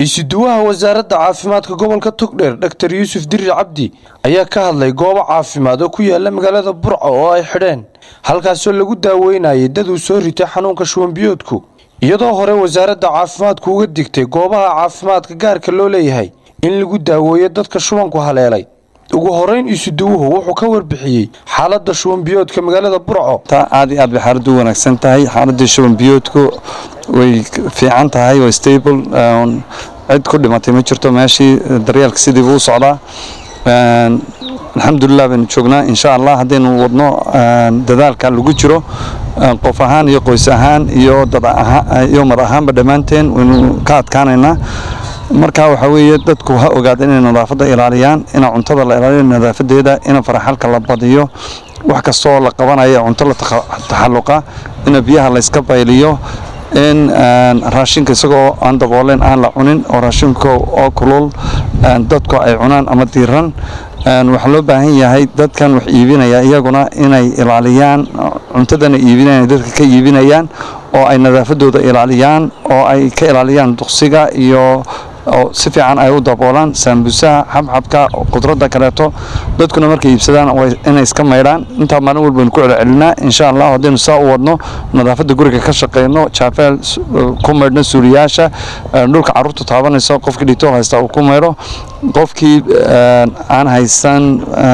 isuduwaha wasaaradda caafimaadka gobolka togdheer dhaktar yuusuf dirir cabdi ayaa ka hadlay goobo caafimaad oo ku yaala magaalada burco oo ay xidheen halkaasoo lagu daaweynayay dad uu soo ritay xanuunka shuwanbiyoodku iyadoo hore wasaaradda caafimaadku uga digtay goobaha caafimaadka gaarka loo leeyahay in lagu daaweeyo dadka shubanku haleelay ugu horeyn isuduwuhu wuxuu ka warbixiyey xaaladda shubanbiyoodka magaalada burco aad iyo aad bay xaaladdu u wanaagsan tahay xaaladii shubanbiyoodku way fiican tahay way stable cid ku dhimatay ma jirto meeshii daryeelka sidiibu u socdaa alxamdulilah baynu joognaa insha allah haddaynu wadno dadaalka lagu jiro qof ahaan iyo qoys ahaan iyo iyo mad ahaanba dhammaanteen waynu ka adkaanaynaa marka waxaa weeye dadku ha ogaada inay nadaafadda ilaaliyaan ina cuntada la ilaaliyo nadaafadeeda ina faraxalka la badiyo wax kastoo la qabanaya cunto la taxalluqa ina biyaha layska bayliyo in raashinka isagoo aan dabooleen aan la cunin oo raashinka oo kulul dadku ay cunaan ama diiran waxaa loo baahan yahay dadkan wax iibinaya iyaguna inay ilaaliyaan cuntadana iibinayaan dadka ka iibinayaan oo ay nadaafadooda ilaaliyaan oo ay ka ilaaliyaan duqsiga iyo oo si fiican ay u daboolaan saambusaha xabxabka qudradda kaleeto dadkuna markay iibsadaan inay iska maydhaan intaa maalin walbaynu ku celcelinaa insha allah haddaynu saa u wadno nadaafadda guriga ka shaqeyno jaafeel ku maydhno suuliyaasha dhulka carruurta taabanayso qofkii dhitool haysta uu ku maydho qofkii aan haysan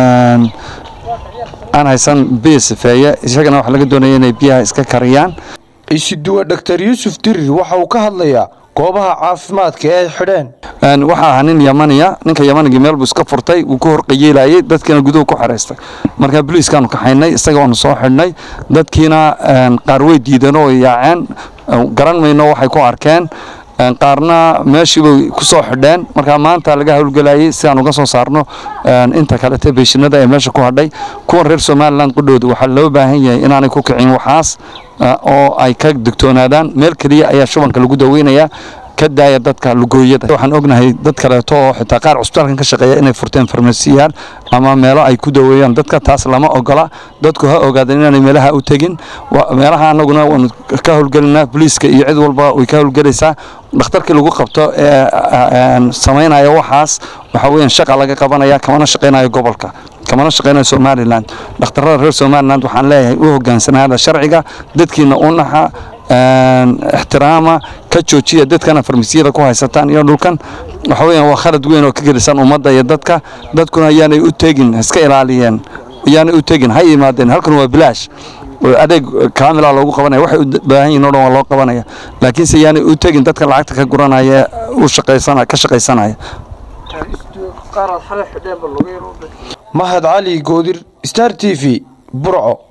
aan haysan biyo sifeeye isagana waxaa laga doonaya inay biyaha iska kariyaan isuduwa dhaktar yuusuf dirir waxa uu ka hadlayaa goobaha caafimaadka ee ay xidheen waxaa ahaa nin yamaniya ninka yamanigii meel buu iska furtay wuu ku horqayeelayay dadkiina guduhu ku xeraystay marka boliiskaanu kaxaynay isaga waanu soo xidhnay dadkiina qaar way diideen oo yaaceen garan mayno waxay ku arkeen qaarna meeshiibay ku soo xidheen marka maanta laga howlgelayay si aan uga soo saarno inta kalete beeshinada ee meesha ku hadhay kuwan reer somalilan qudhooda waxaa loo baahan yahay inaanay ku kicin waxaas oo ay ka digtoonaadaan meel keliya ayaa shubanka lagu daweynayaa ka daaya dadka lugooyada waxaan ognahay dad kaleeto oo xitaa qaar cusbitaalkan ka shaqeeya inay furteen farmasiyaal ama meelo ay ku daweeyaan dadka taas lama ogola dadku ha ogaadeen inaanay meelaha u tegin meelaha anaguna waanu ka howlgelinaa boliiska iyo cid walba way ka howlgelaysaa dhakhtarkii lagu qabto ee samaynaya waxaas waxaa weeyaan shaqa laga qabanaya kamana shaqaynayo gobolka kamana shaqaynayo somalilan dhakhtarada reer somaliland waxaan leeyahay u hogaansanaada sharciga dadkiina u naxa ixtiraama ka joojiya dadkana farmasiyada ku haysataan iyo dhulkan waxa weeyaan waa khalad weyn oo ka gelisan ummadda iyo dadka dadkuna ayaanay u tegin iska ilaaliyeen ayaanay u tegin ha yimaadeen halkan waa bilaash adeeg kaamila loogu qabanaya waxay u baahan yihin o dhan waa loo qabanaya laakiinse yaanay u tegin dadka lacagta ka guranaya u shaqaysana ka shaqaysanaya mahad cali goodir star t v burco